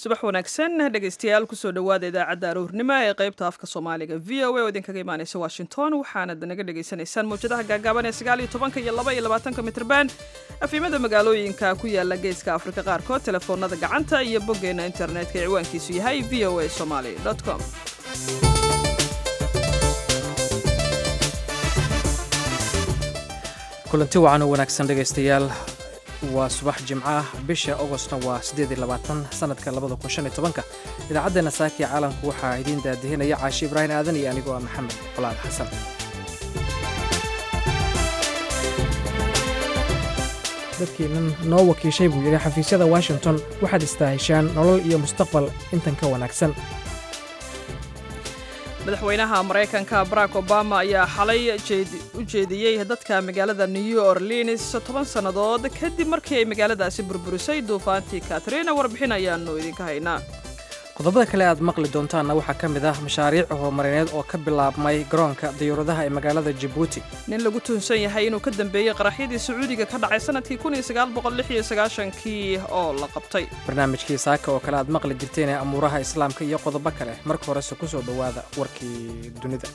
subax wanaagsan dhegaystayaal kusoo dhowaada idaacadda aroornimo ee qaybta afka soomaaliga v o a oo idinkaga imaaneysa washington waxaanad naga dhagaysanaysaan mawjadaha gaagaaban ee sagaal iyo tobanka iyo laba iyo labaatanka mitrban afiimada magaalooyinka ku yaala geeska afrika qaarkood telefoonada gacanta iyo boggeena internetka ee ciwaankiisu yahay v o a somaly com kulanti wacan oo wanaagsan dhegaystayaal waa subax jimco ah bisha agostna waa sanadka idaacaddeena saakiya caalamku waxaa idiin daadihinaya caashi ibraahim aadan iyo anigoo ah maxamed colaad xasan dadkiinan noo wakiishay buu yidhi xafiisyada washington waxaad istaahishaan nolol iyo mustaqbal intan ka wanaagsan madaxweynaha maraykanka barack obama ayaa xalay u jeediyey dadka magaalada new orleans toban sannadood kadib markii ay magaaladaasi burburisay duufaantii katrina warbixin ayaannu idinka haynaa qodobada kale aad maqli doontaanna waxaa ka mid ah mashaariic horumarineed oo ka bilaabmay garoonka diyuuradaha ee magaalada jabuuti nin lagu tuhunsan yahay inuu ka dambeeyey qaraxyadii sacuudiga ka dhacay sanadkii kii oo la qabtay barnaamijkii saaka oo kale aad maqli jirteen ee amuuraha islaamka iyo qodobo kale marka horese ku soo dhowaada warkii dunida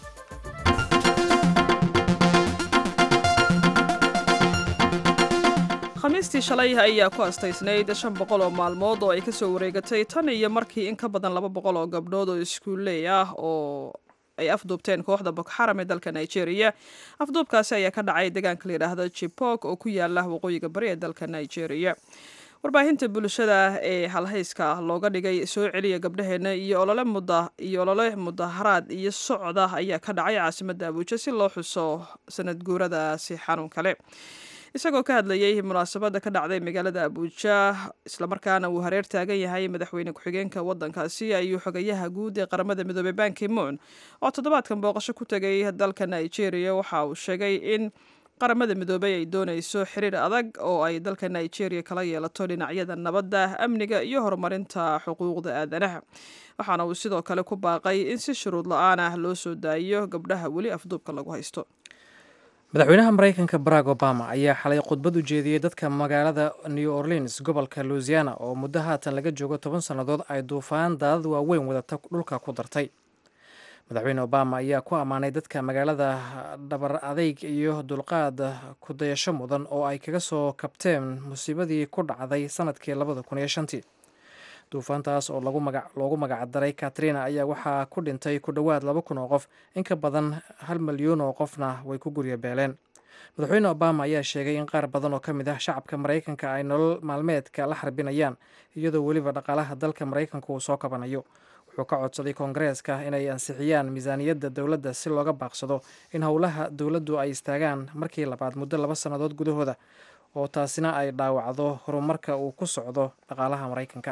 khamiistii shalay ayaa ku astaysnayd shan boqol oo maalmood oo ay ka soo wareegatay tan iyo markii in ka badan laba boqol oo gabdhood oo iskuulley ah oo ay afduubteen kooxda bokxaram ee dalka nigeria afduubkaasi ayaa ka dhacay deegaanka la yidhaahdo jibok oo ku yaala waqooyiga bari ee dalka nigeria warbaahinta bulshada ee halhayska looga dhigay soo celiya gabdhaheena iyo olole muda iyo olole mudaharaad iyo socda ayaa ka dhacay caasimadda abuuja si loo xuso sanad guuradaasi xanuun kale isagoo ka hadlayay munaasabadda ka dhacday magaalada abuuja islamarkaana uu hareer taagan yahay madaxweyne ku-xigeenka waddankaasi ayuu xogayaha guud ee qaramada midoobey banki moon oo toddobaadkan booqasho ku tegay dalka nigeria waxa uu sheegay in qaramada midoobey ay doonayso xiriir adag oo ay dalka nigeria kala yeelato dhinacyada nabadda amniga iyo horumarinta xuquuqda aadanaha waxaana uu sidoo kale ku baaqay in si shuruud la-aan ah loo soo daayiyo gabdhaha weli afduubka lagu haysto madaxweynaha maraykanka barack obama ayaa xalay khudbad u jeediyey dadka magaalada new orleans gobolka louisiana oo muddo haatan laga joogo toban sannadood ay duufaan daadad waaweyn wadata dhulka ku dartay madaxweyne obama ayaa ku ammaanay dadka magaalada dhabar adeyg iyo dulqaad kudayasho mudan oo ay kaga soo kabteen musiibadii ku dhacday sanadkii labada kun iyo shantii duufaantaas oo loogu magacdaray katrina ayaa waxaa ku dhintay ku dhowaad laba kun oo qof in ka badan hal milyuun oo qofna way ku gurya beeleen madaxweyne obama ayaa sheegay in qaar badan oo ka mid ah shacabka maraykanka ay nolol maalmeedka la xarbinayaan iyadoo weliba dhaqaalaha dalka maraykanka uu soo kabanayo wuxuu ka codsaday koongareeska inay ansixiyaan miisaaniyadda dowladda si looga baaqsado in howlaha dowladdu ay istaagaan markii labaad muddo laba sannadood gudahooda oo taasina ay dhaawacdo horumarka uu ku socdo dhaqaalaha maraykanka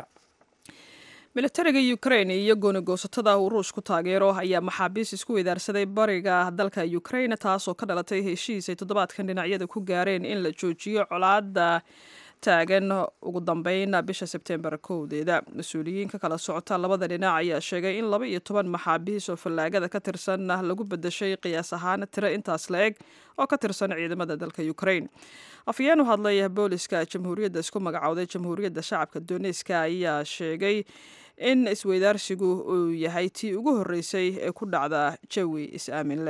militariga ukrain iyo goonigoosatada uu ruush ku taageero ayaa maxaabiis isku weydaarsaday bariga dalka ukrain taasoo ka dhalatay heshiis ay toddobaadkan dhinacyada ku gaareen in la joojiyo colaadda taagan ugu dambeyn bisha sebtembar kowdeeda mas-uuliyiin ka kala socota labada dhinac ayaa sheegay in laba iyo toban maxaabiis oo fallaagada ka tirsan lagu bedeshay qiyaas ahaan tiro intaas la eg oo ka tirsan ciidamada dalka ukrain afyeen u hadlay booliska jamhuuriyadda isku magacowday jamhuuriyadda shacabka doneska ayaa sheegay in isweydaarsigu uu yahay tii ugu horreysay ee ku dhacda jawi is-aaminle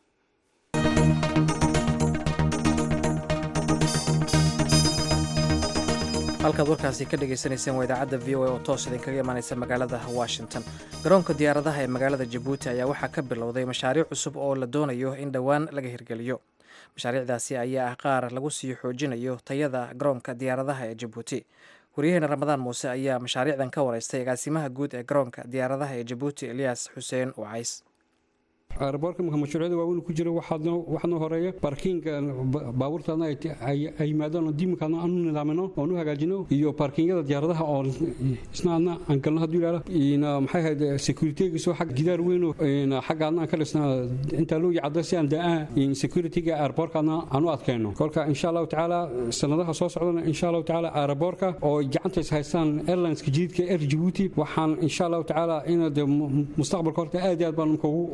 halkaad warkaasi ka dhagaysanayseen waa idaacadda v o a oo toos idinkaga imaanaysa magaalada washington garoonka diyaaradaha ee magaalada jabuuti ayaa waxaa ka bilowday mashaariic cusub oo la doonayo in dhowaan laga hirgeliyo mashaariicdaasi ayaa ah qaar lagu sii xoojinayo tayada garoonka diyaaradaha ee jabuuti waryaheena ramadaan muuse ayaa mashaariicdan ka wareystay agaasimaha guud ee garoonka diyaaradaha ee jabuuti eliyas xuseen wacays aeroboorka marka mashruucyada waaweyn ku jira waxaadnoo horeeya baarkiinga baabuurtaadna ay yimaadaan oo diimkaadna aanu nidaamino oon u hagaajino iyo baarkiinyada diyaaradaha oo isna adna aan galno hadduu yidhaahdo maxay ahayd securitygiiso xag gidaar weyn oo xaggaadna aan ka dhisna intaa loo yacada si aan daa securityga aeroboorkaadna aan u adkayno kolka insha allahu tacaala sanadaha soo socdana insha allahu tacaala aeroboorka oo gacanta is haystaan airlineska jadiidka air jabuuti waxaan insha allahu tacaala in de mustaqbalka horta aad iyo aad baan ugu kalsoon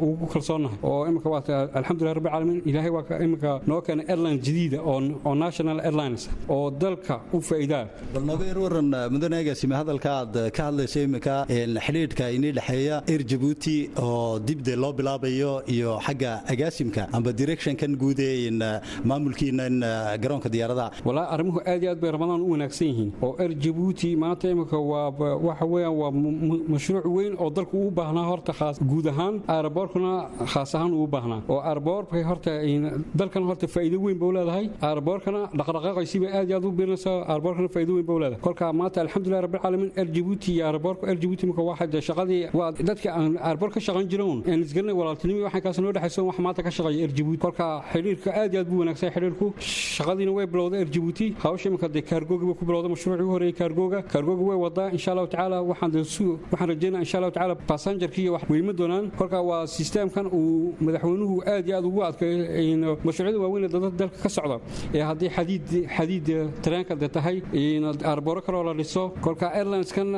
kalsoonahay oo imika waa alxamdulilah rabbi caalamiin ilaahay waa imika noo keenay airline jadiida oo national airlines oo dalka u faa'iidaa bal nooga yar waran mudane agaasime hadalka aad ka hadlayso imika xidhiidhka inii dhexeeya air jabuuti oo dibde loo bilaabayo iyo xagga agaasimka amba directionkan guud ee maamulkiinan garoonka diyaaradaha walaa arrimuhu aad iyo aad bay ramadaan u wanaagsan yihiin oo air jabuuti maanta imika waa waxa weeyaan waa mashruuc weyn oo dalku uu baahnaa horta khaas guud ahaan aeroboorkuna khaas ahaan uu baahnaa oo aeroboorkay horta dalkan horta faa'iido weyn buu leedahay aeroboorkana dhaqdhaqaaqaysiiba aad iyo aad u biirinaysaa aeroboorkana faa'iido weyn buu leedahay kolka maanta alxamdulilah rabbil caalamiin air jabuuti iyo aeroboorka air jabuuti imika waxa de shaqadii waa dadka aan aeroboor ka shaqayn jiroon aan isgaranay walaaltinimo waxaan kaas noo dhexayso wax maanta ka shaqeeya air jabuuti kolka xidhiirka aad iyo aad buu wanaagsan xidhiirku shaqadiina way bilowday air jabuuti hawsha imika de kaargooga ku bilowday mashruucii ugu horeeyay kaargooga kaargooga way wadaa insha allahu tacaala waxaan waxaan rajeynaa insha allahu tacaala basanjarkii wax weyma doonaan kolka waa sisteemkan uu madaxweynuhu aad iyo aad ugu adkeeyo mashruucyada waaweyn ee dalka ka socda ee haddii xadiid xadiid tareenka de tahay aarbooro kaloo la dhiso kolka airlineskan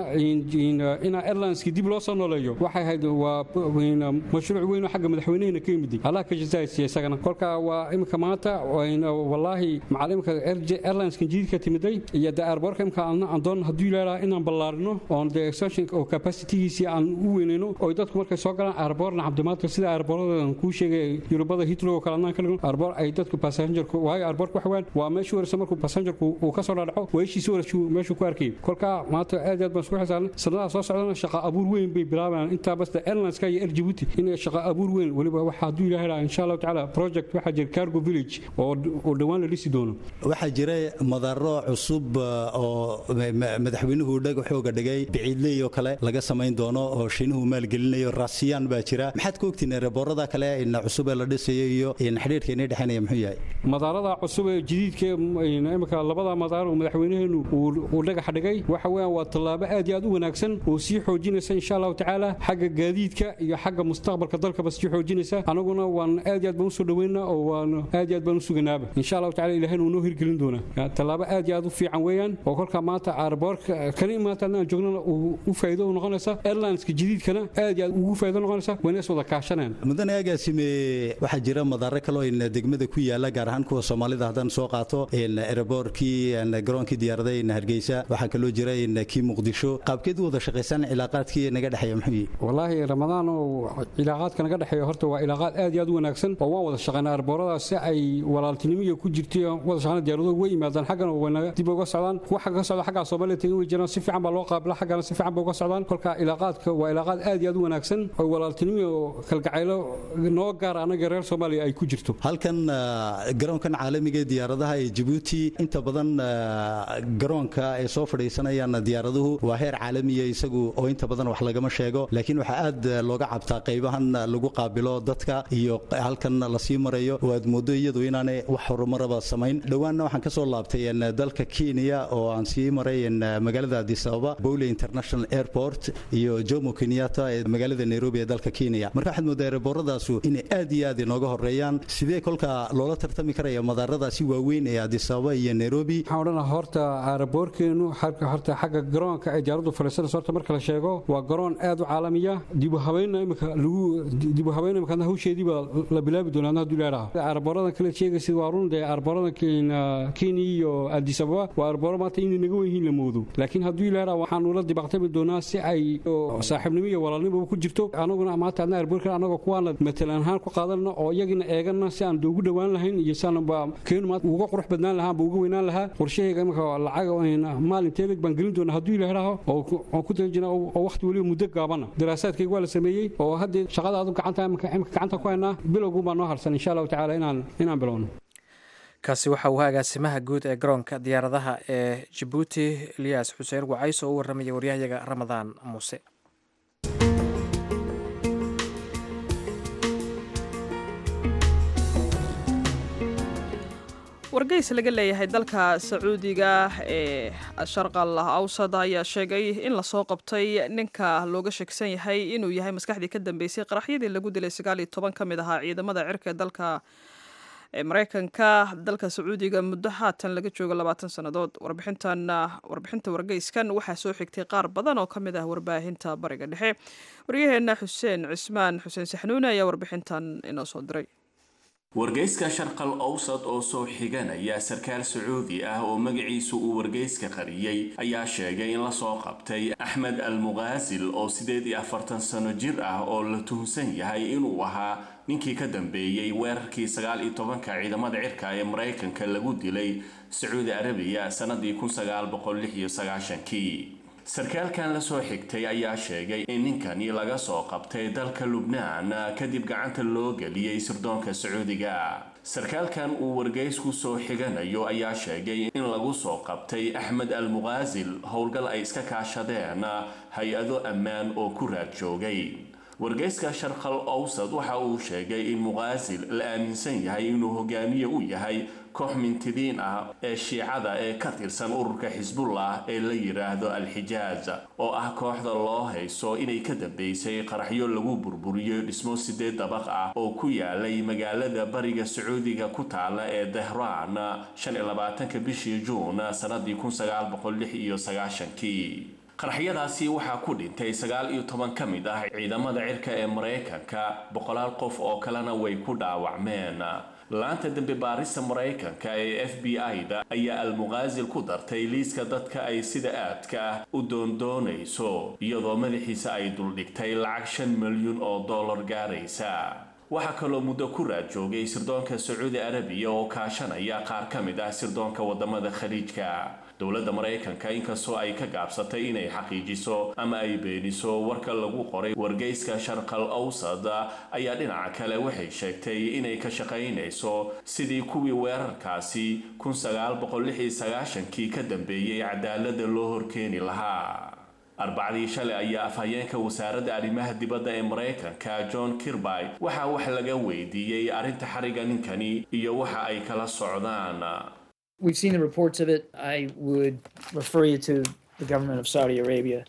inaa airlineski dib loo soo nooleeyo waxay ahayd waa mashruuc weyn oo xagga madaxweynahina ka yimid allah ka jazaaysiya isagana kolka waa imika maanta wallaahi macal imika airlineskan jadiidka timiday iyo de aarboorka imika aan doon hadduu ilaahaa inaan ballaarino oon de extension oo capacitigiisii aan u weynayno oo dadku markay soo galaan aarboorna cabdimaadka sida aarboorada kuu sheegay yurubada hitro oo kale anaan ka dhigno aarboor ay dadku passengerku waayo aarboorka waxa weeyaan waa meeshii waraysa markuu passengerku uu ka soo dhaadhaco weeshiisi warashu meeshuu ku arkayay kolka maanta aad aad baan isku xisaabnay sanadaha soo socdana shaqa abuur weyn bay bilaabayaan intaa basta airlineska iyo air jabuuti inay shaqa abuur weyn weliba waxa hadduu ilaahay lahaa insha allahu tacaala project waxaa jira cargo village oo oo dhowaan la dhisi doono waxaa jira madaro cusub oo madaxweynuhu dhagaxooga dhigay biciidley oo kale laga samayn doono oo shiinuhu maalgelinayo raasiyaan baa jira maxaad ka ogtiin ereeboorada kale cusub ee la dhisayo iyo xidhiidhka inay dhexeynaya muxuu yahay madaarada cusub ee jadiidka imika labada madaar oo madaxweynaheenu uu dhagax dhigay waxa weeyaan waa tallaabo aad iyo aad u wanaagsan oo sii xoojinaysa insha allahu tacaala xagga gaadiidka iyo xagga mustaqbalka dalkaba sii xoojinaysa anaguna waan aad iyo aad baan usoo dhaweynaa oo waan aad iyo aad baan u suganaaba insha allahu tacala ilahayna uu noo hirgelin doonaa tallaabo aad iyo aad u fiican weeyaan oo kolkaa maanta aarboorka kani maanta aan joognana u faa'iido u noqonaysa airlineska jadiidkana aad iyo aad ugu faa'iido noqonaysa wayna is wada kaashanayaan mudane agaasime waxaa jira madaaro kaloo in degmada ku yaala gaar ahaan kuwa soomaalida haddaan soo qaato eraboorkii garoonkii diyaarada in hargeysa waxaa kaloo jira in kii muqdisho qaabkeed u wada shaqaysaan cilaaqaadkii naga dhexeeya muxuu yihi wallaahi ramadaan oo cilaaqaadka naga dhexeeya horta waa cilaaqaad aad iyo aad u wanaagsan oo waan wada shaqaynaa arbooradaas si ay walaaltinimiya ku jirtay wada shaqaynaa diyaaraduhu way yimaadaan xaggana waynaga dib uga socdaan kuwa xagga ka socda xaggaa soomaaliya tegin way jiraan si fiican baa loo qaabila xaggana si fiican ba uga socdaan kolka cilaaqaadka waa cilaaqaad aad iyo aad u wanaagsan oo walaaltinimiya oo kalgacaylo noo gaar anaga reer soomaaliya ay ku jirto halkan garoonkan caalamiga ee diyaaradaha ee jabuuti inta badan garoonka ay soo fadhiisanayaan diyaaraduhu waa heer caalamiya isagu oo inta badan wax lagama sheego laakiin waxaa aad looga cabtaa qaybahan lagu qaabilo dadka iyo halkan lasii marayo oo aad moodo iyadu inaanay wax horumaraba samayn dhowaanna waxaan ka soo laabtay dalka kenya oo aan sii maray magaalada addis ababa bowle international airport iyo jomo kenyatta ee magaalada nairobi ee dalka kenya marka waxaad moodaa ereborradaasu inay aad iyo aad inooga horeeyaan sidee kolka loola tartami karaya madaaradaasi waaweyn ee addis ababa iyo nairobi waxaan odhanaha horta aeroboorkeenu horta xagga garoonka ay diyaaraddu fadhiisanayso horta marka la sheego waa garoon aad u caalamiya dibu habeynna imika lagu dibu habeynna imika hawsheedii baa la bilaabi doonaa hadduu leedaha aeroboorradan kale sheegaysid waa run dee aeroboorradan kenya iyo addis ababa waa aeroboorro maanta inay naga weyn yihiin la moodo laakiin hadduu leedaha waxaanu la dibaqtami doonaa si ay saaxiibnimo iyo walaalnimo ku jirto anaguna maanta adna aeroboorka anagoo kuwaana matalan ahaan ku qaadanno oo iyagina eegana si aan ugu dhowaan lahayn iyo si aan keenu maanta uga qurux badnaan lahaa ba uga weynaan lahaa qorshahayga imika lacag maalin teeleg baan gelin doonaa hadduu ilaahaho oo ku tala jira oo waqti weliba muddo gaabana daraasaadkayga waa la sameeyey oo haddee shaqada aadu gacanta imika gacanta ku haynaa bilowgun baa noo harsan insha allahu tacaala inaan inaan bilowno kaasi waxa uu agaasimaha guud ee garoonka diyaaradaha ee jabuuti eliyas xuseen wacays oo u warramaya waryahayaga ramadaan muuse wargeys laga leeyahay dalka sacuudiga ee sharqal awsad ayaa sheegay in lasoo qabtay ninka looga sheegsan yahay inuu yahay maskaxdii ka dambeysay qaraxyadii lagu dilay sagaal iyo toban ka mid ahaa ciidamada cirka ee dalka ee maraykanka dalka sacuudiga muddo haatan laga joogo labaatan sannadood warbixintan warbixinta wargeyskan waxaa soo xigtay qaar badan oo ka mid ah warbaahinta bariga dhexe waryaheena xuseen cismaan xuseen saxnuune ayaa warbixintan inoo soo diray wargeyska sharqal owsad oo soo xiganaya sarkaal sacuudi ah oo magaciisu uu wargeyska qariyey ayaa sheegay in lasoo qabtay axmed al muqaasil oo siddeed iyo afartan sano jir ah oo la tuhunsan yahay inuu ahaa ninkii ka dambeeyey weerarkii sagaal iyo tobanka ciidamada cirka ee maraykanka lagu dilay sacuudi arabiya sannadii kun sagaal boqol lix iyo sagaashankii sarkaalkan lasoo xigtay ayaa sheegay in ninkani laga soo qabtay dalka lubnaan kadib gacanta loo geliyey sirdoonka sacuudiga sarkaalkan uu wargeysku soo xiganayo ayaa sheegay in lagu soo qabtay axmed al muqaasil howlgal ay iska kaashadeen hay-ado ammaan oo ku raad joogay wargeyska sharqal owsad waxa uu sheegay in muqaasil la aaminsan yahay inuu hogaamiye u yahay koox mintidiin ah ee shiicada ee ka tirsan ururka xisbullah ee la yidhaahdo al-xijaaj oo ah kooxda loo hayso inay ka dambeysay qaraxyo lagu burburiyo dhismo sideed dabaq ah oo ku yaalay magaalada bariga sacuudiga ku taala ee dahraan shan iyo labaatanka bishii juun sanadii kun sagaal boqol lix iyo sagaashankii qaraxyadaasi waxaa ku dhintay sagaal iyo toban ka mid ah ciidamada cirka ee maraykanka boqolaal qof oo kalena way ku dhaawacmeen laanta dembi baarista maraykanka ee f b i-da ayaa almuqaasil ku dartay liiska dadka ay sida aadka ah u doondoonayso iyadoo madaxiisa ay duldhigtay lacag shan milyun oo dollar gaaraysa waxaa kaloo muddo ku raad joogay sirdoonka sacuudi arabiya oo kaashanaya qaar ka mid ah sirdoonka wadamada khaliijka dowladda maraykanka inkastoo ay ka gaabsatay inay xaqiijiso ama ay beeniso warka lagu qoray wargeyska sharqal awsad ayaa dhinaca kale waxay sheegtay inay ka shaqaynayso sidii kuwii weerarkaasi kun sagaal boqol lix iyo sagaashankii ka dambeeyey cadaalada loo horkeeni lahaa arbacdii shalay ayaa afhayeenka wasaaradda arrimaha dibadda ee maraykanka john kirby waxaa wax laga weydiiyey arrinta xariga ninkani iyo waxa ay kala socdaan We've seen the reports of it. I would refer you to the government of Saudi Arabia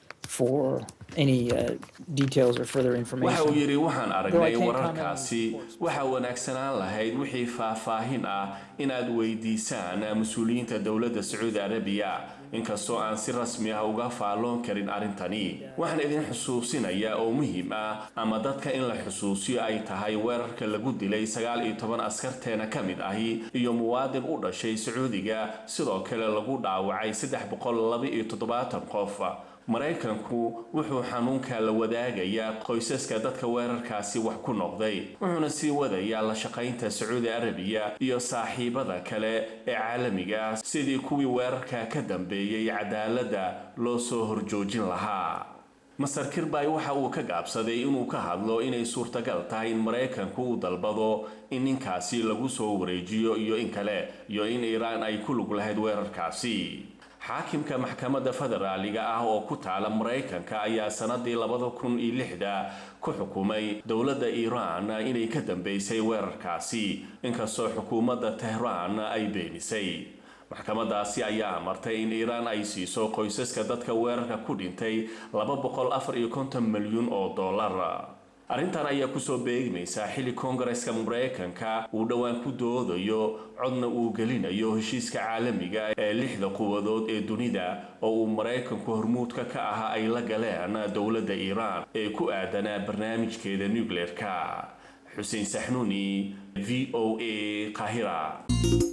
for any uh, details or further waxa uu information. yidhi waxaan Though I aragnay can't comment on wararkaasi reports. waxaa wanaagsanaan lahayd wixii faahfaahin ah inaad weydiisaan mas-uuliyiinta dowladda sacuudi arabiya inkastoo aan si rasmi ah uga faalloon karin arrintani waxaan idin xusuusinayaa oo muhiim ah ama dadka in la xusuusiyo ay tahay weerarka lagu dilay sagaal iyo toban askarteena ka mid ahi iyo muwaadin u dhashay sacuudiga sidoo kale lagu dhaawacay saddex boqol laba iyo toddobaatan qof maraykanku wuxuu xanuunka la wadaagayaa qoysaska dadka weerarkaasi wax ku noqday wuxuuna sii wadayaa la shaqaynta sacuudi arabiya iyo saaxiibada kale ee caalamiga ah sidii kuwii weerarka ka dambeeyey cadaaladda loo soo horjoojin lahaa masar kirbay waxa uu ka gaabsaday inuu ka hadlo inay suurtagal tahay in maraykanku uu dalbado in ninkaasi lagu soo wareejiyo iyo in kale iyo in iiraan ay ku lug lahayd weerarkaasi xaakimka maxkamadda federaaliga ah oo ku taala maraykanka ayaa sanadii labada kun iyo lixda ku xukumay dowladda iiraan inay ka dambeysay weerarkaasi inkastoo xukuumadda tehraan ay beenisay maxkamadaasi ayaa amartay in iiraan ay siiso qoysaska dadka weerarka ku dhintay laba boqol afar iyo konton milyun oo dollar arrintan ayaa kusoo beegmaysa xilli koongareska maraykanka uu dhowaan ku doodayo codna uu gelinayo heshiiska caalamiga ee lixda quwadood ee dunida oo uu maraykanku hormuudka ka ahaa ay la galeen dowladda iiraan ee ku aadanaa barnaamijkeeda nucleerka xuseen saxnuuni v o a qahira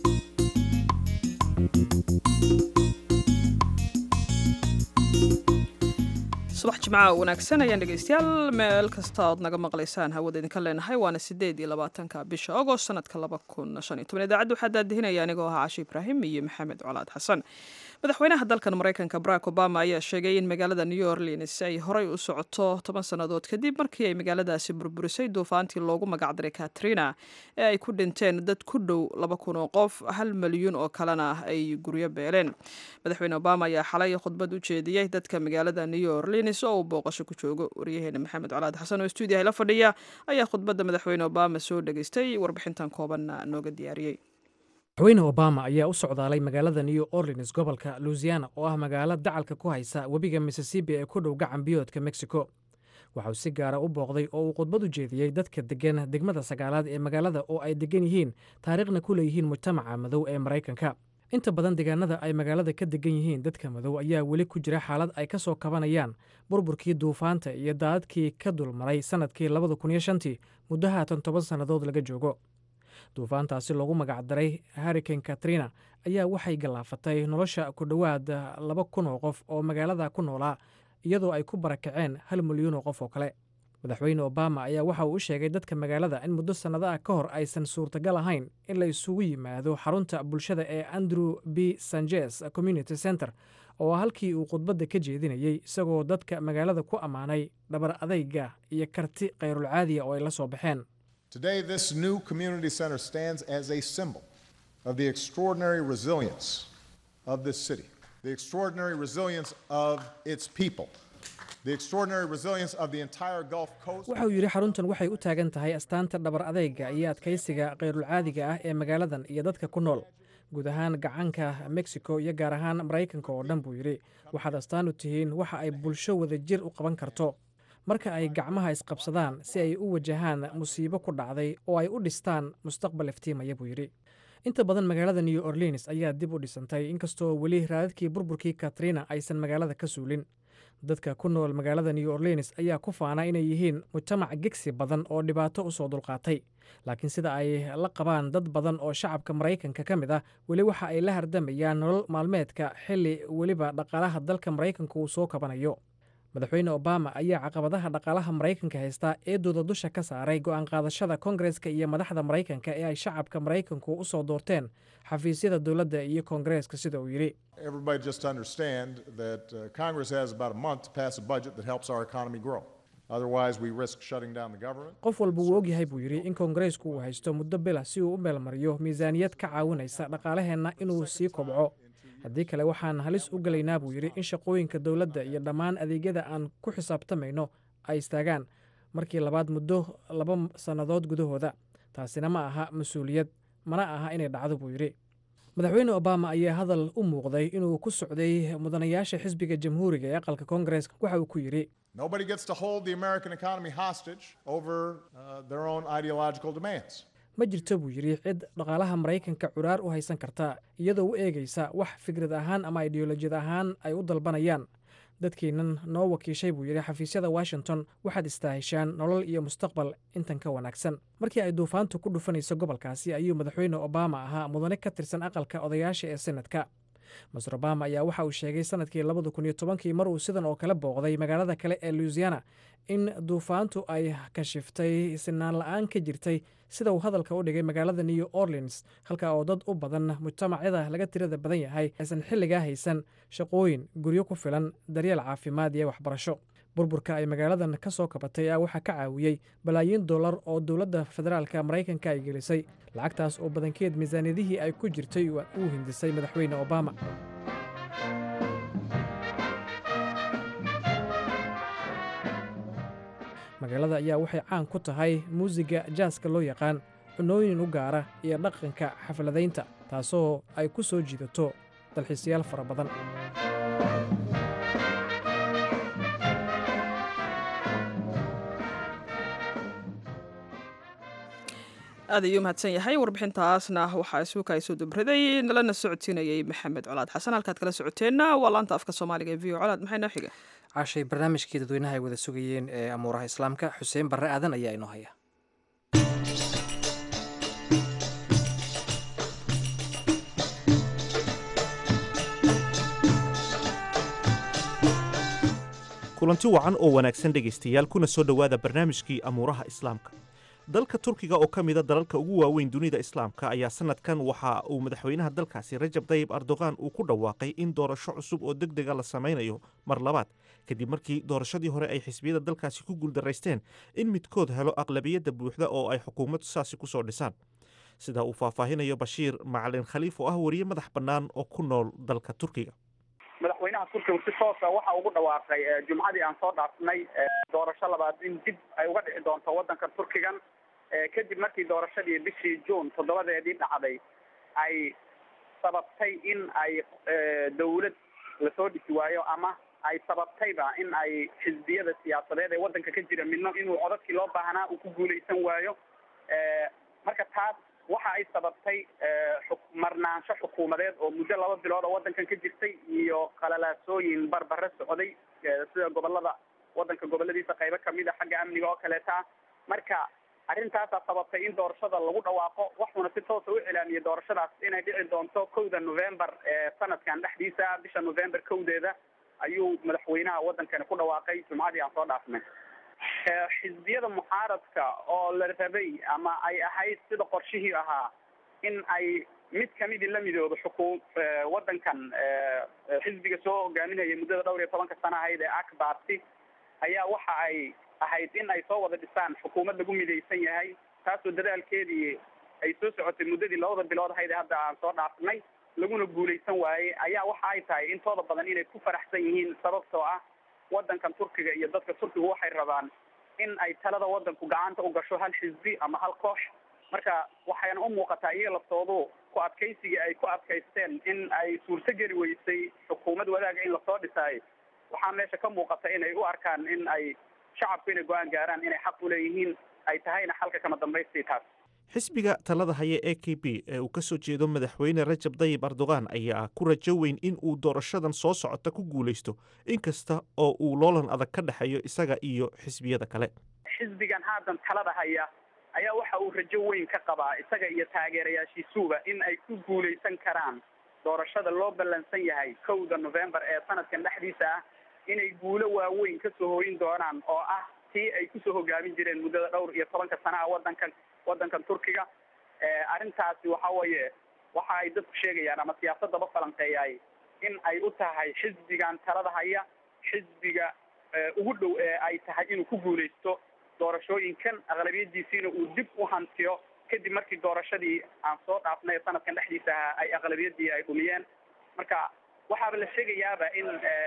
subax jimcaha wanaagsan ayaan dhegeystayaal meel kasta ood naga maqlaysaan hawada idinka leenahay waana sideed iyo labaatanka bisha agost sanadka laba kun shan iyo toban idaacadda waxaa daadihinaya anigoo ahaa cashe ibraahim iyo maxamed colaad xasan madaxweynaha dalkan maraykanka barack obama ayaa sheegay in magaalada new orleans ay horey u socoto toban sannadood kadib markii ay magaaladaasi burburisay duufaantii loogu magacdaray katrina ee ay ku dhinteen dad ku dhow laba kun oo qof hal milyuun oo kalena ay guryo beeleen madaxweyne obama ayaa xalay khudbad u jeediyey dadka magaalada new orleans oo uu booqasho ku joogo waryaheena maxamed colaad xasan oo stuudiyaha la fadhiya ayaa khudbadda madaxweyne obama soo dhageystay warbixintan koobanna nooga diyaariyey madaxweyne obama ayaa u socdaalay magaalada new orleans gobolka louisiana oo ah magaalo dacalka ku haysa webiga mississippi ee ku dhow gacan biyoodka mexico waxauu si gaara u booqday oo uu khudbad u jeediyey dadka deggan degmada sagaalaad ee magaalada oo ay deggan yihiin taariikhna ku leeyihiin mujtamaca madow ee maraykanka inta badan deegaanada ay magaalada ka degan yihiin dadka madow ayaa weli ku jira xaalad ay ka soo kabanayaan burburkii duufaanta iyo daadadkii ka dulmaray sannadkii labada kun iyo shantii muddo haatan toban sannadood laga joogo duufaantaasi loogu magacdaray harricane katrina ayaa waxay gallaafatay nolosha ku dhowaad laba kun oo qof oo magaalada ku noolaa iyadoo ay ku barakaceen hal milyuun oo qof oo kale madaxweyne obama ayaa waxa uu u sheegay dadka magaalada in muddo sannado ah ka hor aysan suurtagal ahayn in la isugu yimaado xarunta bulshada ee andrew b sanjes community center oo halkii uu khudbadda ka jeedinayey isagoo dadka magaalada ku ammaanay dhabar adayga iyo karti khayrulcaadiya oo ay la soo baxeen Today, this new community center stands as a symbol of the extraordinary resilience of this city, the extraordinary resilience of its people, the extraordinary resilience of the entire Gulf Coast. waxa uu yidhi xaruntan waxay u taagan tahay astaanta dhabar adayga iyo adkaysiga khayrulcaadiga ah ee magaaladan iyo dadka ku nool guud ahaan gacanka mexico iyo gaar ahaan maraykanka oo dhan buu yidhi waxaad astaan u tihiin waxa ay bulsho wada jir u qaban karto marka ay gacmaha isqabsadaan si ay u wajahaan musiibo ku dhacday oo ay u dhistaan mustaqbal iftiimaya buu yidhi inta badan magaalada new orleans ayaa dib u dhisantay inkastoo weli raadadkii burburkii katrina aysan magaalada ka suulin dadka ku nool magaalada new orleans ayaa ku faana inay yihiin mujtamac gegsi badan oo dhibaato usoo dulqaatay laakiin sida ay la qabaan dad badan oo shacabka maraykanka ka mid ah weli waxa ay la hardamayaan nolol maalmeedka xilli weliba dhaqaalaha dalka maraykanka uu soo kabanayo madaxweyne obama ayaa caqabadaha dhaqaalaha maraykanka haysta eedooda dusha ka saaray go'aan qaadashada kongareska iyo madaxda maraykanka ee ay shacabka maraykanku u soo doorteen xafiisyada dowladda iyo kongareeska sida uu yidhi Everybody just understand that uh, Congress has about a month to pass a budget that helps our economy grow. Otherwise, we risk shutting down the government. qof walba wuu ogyahay buu yidhi in kongareesku uu haysto muddo bila si uu u meelmariyo miisaaniyad ka caawinaysa dhaqaalaheenna inuu sii kobco haddii kale waxaan halis u gelaynaa buu yidhi in shaqooyinka dowladda iyo dhammaan adeegyada aan ku xisaabtamayno ay istaagaan markii labaad muddo laba sannadood gudahooda taasina ma aha mas-uuliyad mana aha inay dhacdo buu yidhi madaxweyne obama ayaa hadal u muuqday inuu ku socday mudanayaasha xisbiga jamhuuriga ee aqalka koongareeska waxa uu ku yidhi Nobody gets to hold the American economy hostage over uh, their own ideological demands. ma jirto buu yidhi cid dhaqaalaha maraykanka curaar u haysan karta iyadoo u eegaysa wax fikrad ahaan ama ideolojiyad ahaan ay u dalbanayaan dadkiinan noo wakiishay buu yidhi xafiisyada washington waxaad istaahishaan nolol iyo mustaqbal intan ka wanaagsan markii ay duufaantu ku dhufanayso gobolkaasi ayuu madaxweyne obama ahaa mudane ka tirsan aqalka odayaasha ee senadka master obama ayaa waxa uu sheegay sanadkii labada kun iyo tobankii mar uu sidan oo kale booqday magaalada kale ee louisiana in duufaantu ay kashiftay sinaan la-aan ka jirtay sida uu hadalka u dhigay magaalada new orleans halka oo dad u badan mujtamacyada laga tirada badan yahay aysan xilligaa haysan shaqooyin guryo ku filan daryeel caafimaad iyo waxbarasho burburka ay magaaladan ka soo kabatay a waxaa ka caawiyey balaayiin dollar oo dowladda federaalka maraykanka ay gelisay lacagtaas oo badankeed miisaaniyadihii ay ku jirtay uu hindisay madaxweyne obama magaalada ayaa waxay caan ku tahay muusiga jaaska loo yaqaan cunooyin u gaara iyo dhaqanka xafladaynta taasoo ay ku soo jiidato dalxiisayaal fara badan aad ayuu mahadsan yahay warbixintaasna waxaa isuuka soo dubriday nalana socodsiinayay maxamed colaad xasan halkaad kala socoteenna waa laanta afka soomaaliga ee v o colaad maxay noo xiga caashay barnaamijkii dadweynaha ay wada sugayeen ee amuuraha islaamka xuseen barre aadan ayaa inoo haya kulanti wacan oo wanaagsan dhegaystayaal kuna soo dhowaada barnaamijkii amuuraha islaamka dalka turkiga oo ka mida dalalka ugu waaweyn dunida islaamka ayaa sanadkan waxa uu madaxweynaha dalkaasi rajab dayib erdogan uu ku dhawaaqay in doorasho cusub oo deg dega la samaynayo mar labaad kadib markii doorashadii hore ay xisbiyada dalkaasi ku guuldaraysteen in midkood helo aqlabiyadda buuxda oo ay xukuumad saasi kusoo dhisaan sida uu faahfaahinayo bashiir macalin khaliif oo ah wariye madax bannaan oo ku nool dalka turkiga madaxweynaha turkiga si toosa waxa ugu dhawaaqay jumcadii aan soo dhaafnay doorasho labaad in dib ay uga dhici doonto waddanka turkigan kadib markii doorashadii bishii juun toddobadeedii dhacday ay sababtay in ay dawlad lasoo dhisi waayo ama ay sababtayba in ay xisbiyada siyaasadeed ee waddanka ka jira midno inuu codadkii loo baahnaa uu ku guulaysan waayo marka taas waxa ay sababtay marnaansho xukuumadeed oo muddo laba bilood oo waddankan ka jirtay iyo qalalaasooyin barbare socday sida gobolada waddanka goboladiisa qaybo kamid a xagga amniga oo kaleeta marka arrintaasaa sababtay in doorashada lagu dhawaaqo waxuuna si toosa u cilaamiyey doorashadaas inay dhici doonto kowda november ee sanadkan dhexdiisa bisha november kowdeeda ayuu madaxweynaha waddankani ku dhawaaqay jumcadii aan soo dhaafnay xisbiyada mucaaradka oo la rabay ama ay ahayd sida qorshihii ahaa in ay mid kamidii la midoodo xukuum waddankan xisbiga soo hogaaminaya muddada dhowr iyo tobanka sana ahayd ee akbarty ayaa waxa ay ahayd in ay soo wada dhisaan xukuumad lagu midaysan yahay taasoo dadaalkeedii ay soo socotay muddadii labada bilood ahayd ee hadda aan soo dhaafnay laguna guulaysan waayey ayaa waxa ay tahay intooda badan inay ku faraxsan yihiin sababtoo ah waddankan turkiga iyo dadka turkiga waxay rabaan in ay talada waddanku gacanta u gasho hal xisbi ama hal koox marka waxayna u muuqataa iyaga laftoodu ku adkaysigii ay ku adkaysteen in ay suurtogeli weysay xukuumad wadaaga in lasoo dhisaayo waxaa meesha ka muuqata inay u arkaan in ay shacabku inay go-aan gaaraan inay xaq uleeyihiin ay tahayna xalka kama dambaystii taas xisbiga talada haya e k b ee uu ka soo jeedo madaxweyne rajab dayib erdogan ayaa ku rajo weyn in uu doorashadan soo socota ku guulaysto inkasta oo uu loolan adag ka dhexeeyo isaga iyo xisbiyada kale xisbigan haatan talada haya ayaa waxa uu rajo weyn ka qabaa isaga iyo taageerayaashiisuba in ay ku guulaysan karaan doorashada loo ballansan yahay kowda november ee sanadkan dhexdiisa ah inay guulo waaweyn kasoo hooyin doonaan oo ah tii ay kusoo hogaamin jireen muddada dhowr iyo tobanka sanaha waddankan waddankan turkiga arrintaasi waxa weeye waxa ay dadku sheegayaan ama siyaasadaba falanqeeyay in ay u tahay xisbigan talada haya xisbiga ugu dhow ee ay tahay inuu ku guulaysto doorashooyinkan aqlabiyadiisiina uu dib u hantiyo kadib markii doorashadii aan soo dhaafnay sanadkan dhexdiisa ahaa ay aqlabiyadii ay dhumiyeen marka waxaaba la sheegayaaba in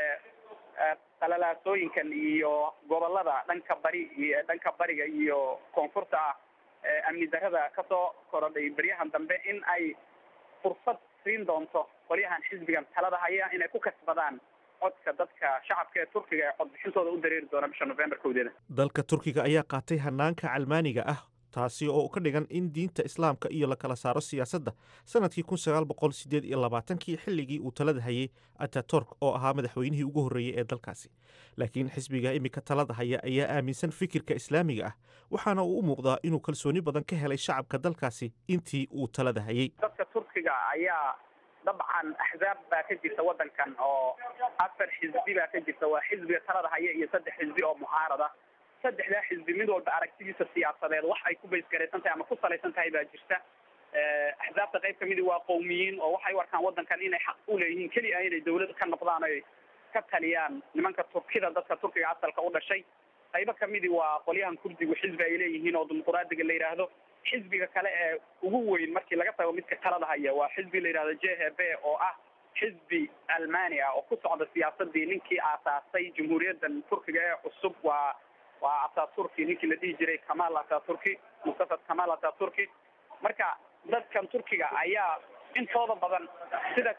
qalalaasooyinkan iyo gobolada dhanka bari iyo dhanka bariga iyo koonfurta ah amni darada kasoo korodhay beryahan dambe in ay fursad siin doonto qolyahan xisbigan talada haya inay ku kasbadaan codka dadka shacabka ee turkiga ee codbixintooda u dareeri doona bisha november kowdeeda dalka turkiga ayaa qaatay hanaanka calmaaniga ah taasi oo ka dhigan in diinta islaamka iyo la kala saaro siyaasadda sanadkii kun sagaal boqol sideed iyo labaatankii xilligii uu talada hayay ataturk oo ahaa madaxweynihii ugu horreeyey ee dalkaasi laakiin xisbiga iminka talada haya ayaa aaminsan fikirka islaamiga ah waxaana uu u muuqdaa inuu kalsooni badan ka helay shacabka dalkaasi intii uu talada hayay dadka turkiga ayaa dabcan axzaab baa ka jirta waddankan oo afar xisbi baa ka jirta waa xisbiga talada haya iyo saddex xisbi oo mucaarada saddexdaa xisbi mid walba aragtidiisa siyaasadeed wax ay ku baysgaraysan tahay ama ku salaysan tahay baa jirta axzaabta qayb kamidi waa qowmiyiin oo waxay u arkaan waddankan inay xaq u leeyihiin keliya inay dawlad ka noqdaan oy ka taliyaan nimanka turkida dadka turkiga asalka u dhashay qaybo kamidi waa qolyahan kurdigu xisbi ay leeyihiin oo dimuquraadiga la yidhaahdo xisbiga kale ee ugu weyn markii laga tago midka talada haya waa xisbi la yidhahdo j h b oo ah xisbi almani ah oo ku socda siyaasadii ninkii aasaasay jamhuuriyaddan turkiga ee cusub waa waa ataturki ninkii la dhihi jiray kamal ataturki mustafa kamal ataturki marka dadkan turkiga ayaa intooda badan sida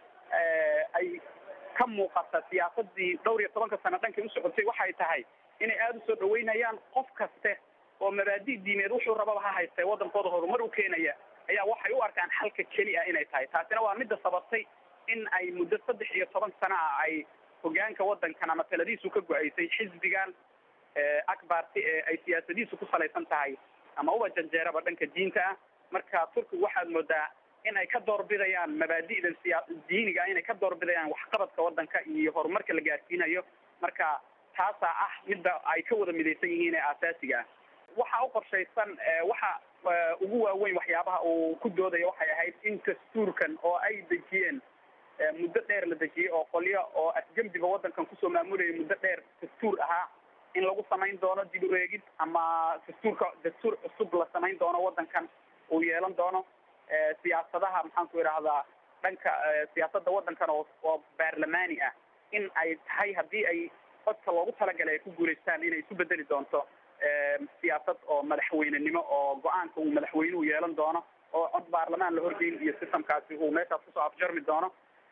ay ka muuqata siyaasadii dhowr iyo tobanka sano dhankay u socotay waxay tahay inay aada usoo dhaweynayaan qof kaste oo mabaadi diimeed wuxuu rababa ha haystee waddankooda horumar u keenaya ayaa waxay u arkaan xalka keli ah inay tahay taasina waa midda sababtay in ay muddo saddex iyo toban sano ah ay hogaanka waddankan ama taladiisu ka go-aysay xisbigan akbarti ee ay siyaasadiisu ku salaysan tahay ama uba janjeeraba dhanka diinta ah marka turkigu waxaad moodaa in ay ka doorbidayaan mabaadi'dan siya diiniga inay ka doorbidayaan waxqabadka waddanka iyo horumarka la gaarsiinayo marka taasaa ah midda ay ka wada midaysan yihiin ee aasaasiga ah waxa u qorshaysan waxa ugu waaweyn waxyaabaha uu ku doodaya waxay ahayd in dastuurkan oo ay dejiyeen muddo dheer la dejiyey oo qolyo oo afgembiga waddankan kusoo maamulayay muddo dheer dastuur ahaa in lagu samayn doono dib u eegid ama dastuurka dastuur cusub la samayn doono waddankan uu yeelan doono siyaasadaha maxaan ku idhaahdaa dhanka siyaasadda waddankan oo oo baarlamaani ah in ay tahay haddii ay codka loogu talagalay ay ku guulaystaan inay isu bedeli doonto siyaasad oo madaxweynenimo oo go-aanka uu madaxweynuhu yeelan doono oo cod baarlamaan la horgeyn iyo sistamkaasi uu meeshaas kusoo afjarmi doono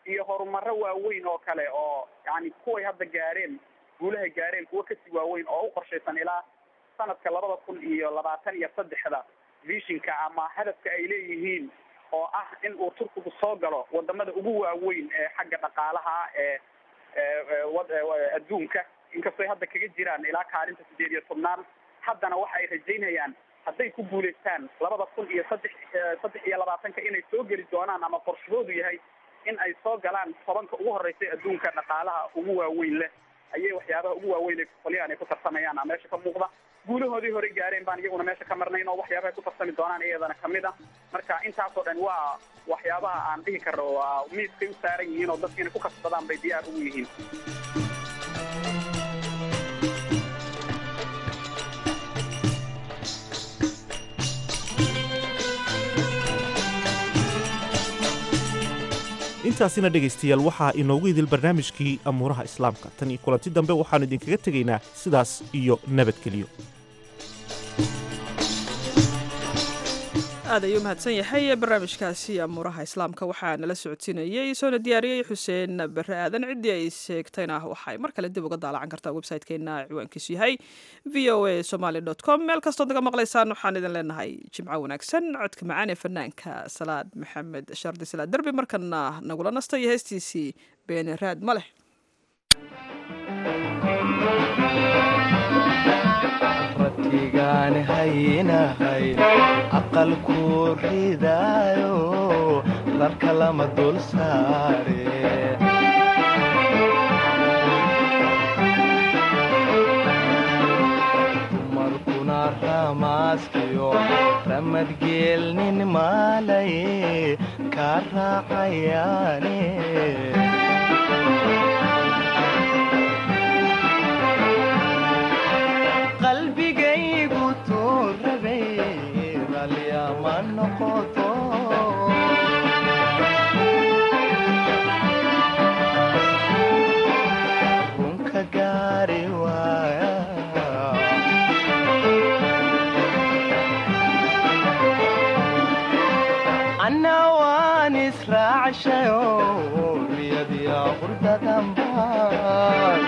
iyo horumaro waaweyn oo kale oo yani kuway hadda gaareen guulahay gaareen kuwo kasii waaweyn oo u qorshaysan ilaa sanadka labada kun iyo labaatan iyo saddexda vishinka ama hadafka ay leeyihiin oo ah in uu turkigu soo galo wadamada ugu waaweyn ee xagga dhaqaalaha ee adduunka inkastoo ay hadda kaga jiraan ilaa kaalinta sideed iyo tobnaan haddana waxa ay rajaynayaan hadday ku guulaystaan labada kun iyo saddex saddex iyo labaatanka inay soo geli doonaan ama qorshahoodu yahay in ay soo galaan tobanka ugu horeysay adduunka dhaqaalaha ugu waaweyn leh ayay waxyaabaha ugu waaweyn ay qolyahan ay ku tartamayaan a meesha ka muuqda guulahoodii hore gaareen baan iyaguna meesha ka marnayn oo waxyaabaha ay ku tartami doonaan iyadana kamid ah marka intaasoo dhan waa waxyaabaha aan dhihi karno waa miiskay u saaran yihiin oo dadka inay ku kasbadaan bay diyaar ugu yihiin intaasina dhegaystayaal waxaa inoogu idil barnaamijkii amuuraha islaamka tan iyo kulanti dambe waxaannu idinkaga tegaynaa sidaas iyo nabadgelyo aad ayuu mahadsan yahay barnaamijkaasi amuuraha islaamka waxaa nala socodsiinayey soona diyaariyey xuseen bare aadan ciddii ay sheegtayna waxay mar kale dib uga daalacan kartaa website-keena ciwaankiisu yahay v o a somaly com meel kastood naga maqlaysaan waxaan idin leenahay jimco wanaagsan codka macaan ee fanaanka salaad maxamed shardi salaad derbi markana nagula nasta iyo heestiisii beene raad ma leh ratigaan haynahayn aqalku ridaayo larka lama dul saare dumarkuna ramaaskiyo ramadgeelnin maalaye kaa raacayaane qalbigaygu tuu rabay ralyama noqoto runka gaari waaya anna waan israacshayo riyadiya qurdadanbaan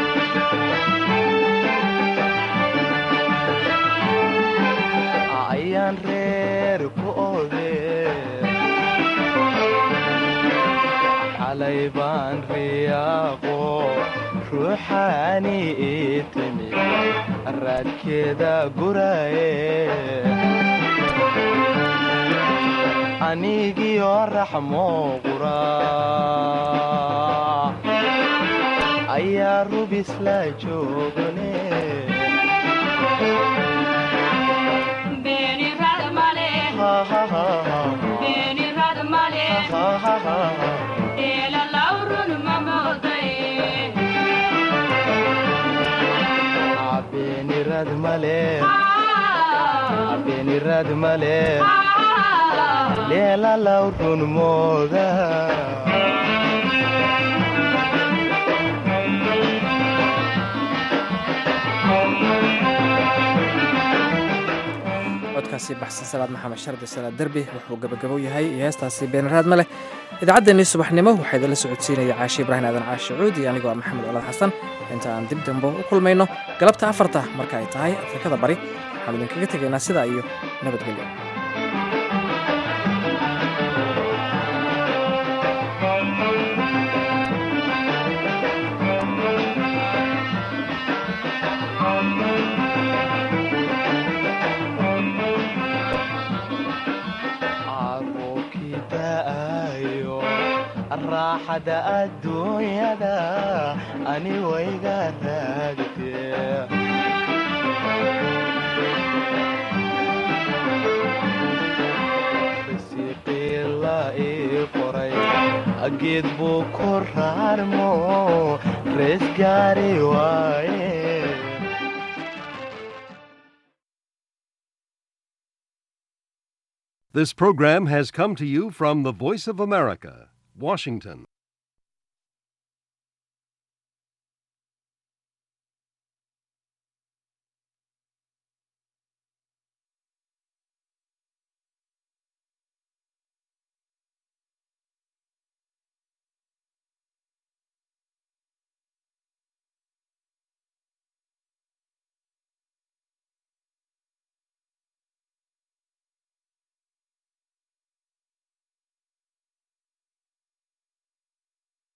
ayaan reer ku ode xalay baan riyaaqo ruuxaani ii timi raadkeeda guraye anigiyo raxmo qura ayaa rubis la joogane beenirad male beenirad male leela lawrun mooda codkaasi baxsan salaad maxamed shardi salaad derbi wuxuu gabagabow yahay iyo heestaasi beenaraad ma leh idaacaddeenii subaxnimo waxaa idinla socodsiinaya caashi ibraahim aadan caashi cuud iyo anigoo ah maxamed colaad xasan inta aan dib dambo u kulmayno galabta afarta marka ay tahay afrikada bari waxaan idinkaga tegaynaa sidaa iyo nabadgelyo raaxada adduunyada ani wayga raagtee risiqii la ii qoray geed buu ku raarmo rees gaari waaye This program has come to you from the Voice of America, Washington.